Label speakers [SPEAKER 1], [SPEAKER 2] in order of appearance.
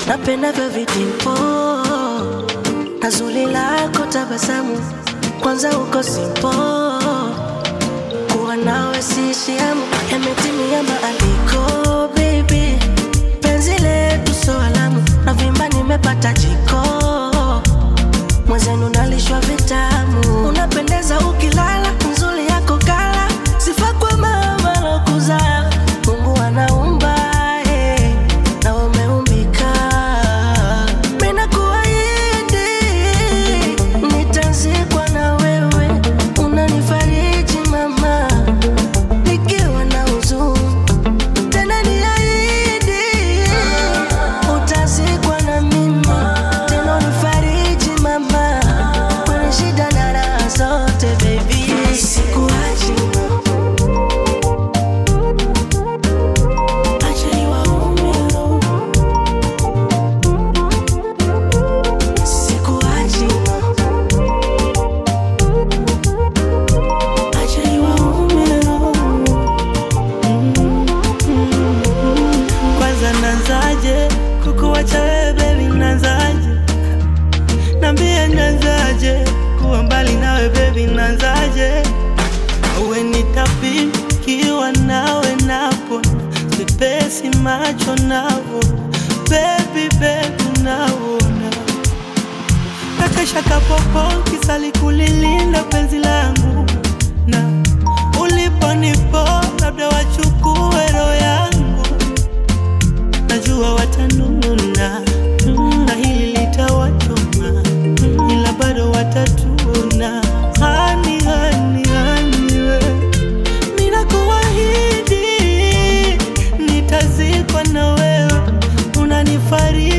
[SPEAKER 1] napendavyo vitimpo na zuri lako tabasamu, kwanza uko simpo, kuwa nawe siishi hamu, yametimia maandiko baby, penzi letu so alamu, na vimba nimepata jiko, mwenzenu nalishwa vitamu, unapendeza ukilala, nzuri yako kala, sifa kwa mama lokuzaa, Mungu anaumba eh, na umeumbika, mina kuahidi nitazikwa na wewe, unanifariji mama, nikiwa na huzuni tena niahidi utazikwa na mimi tena unifariji mama kwenye shida na raha zote baby sikuachi acha niwaume sikuachi acha niwaume
[SPEAKER 2] Kwanza nanzaje kukuwacha wewe baby, nanzaje? Nambie nanzaje kuwa mbali nawe baby, nanzaje? Uwe nitapikiwa nawe napo sipesi macho navo baby baby naona kakesha kapopo kisali kulilinda penzi langu na uliponipo labda wachukue roho yangu najua watanuna na hili litawachoma ila bado watatuna hani hani hani we ninakuahidi nitazikwa na wewe unanifariji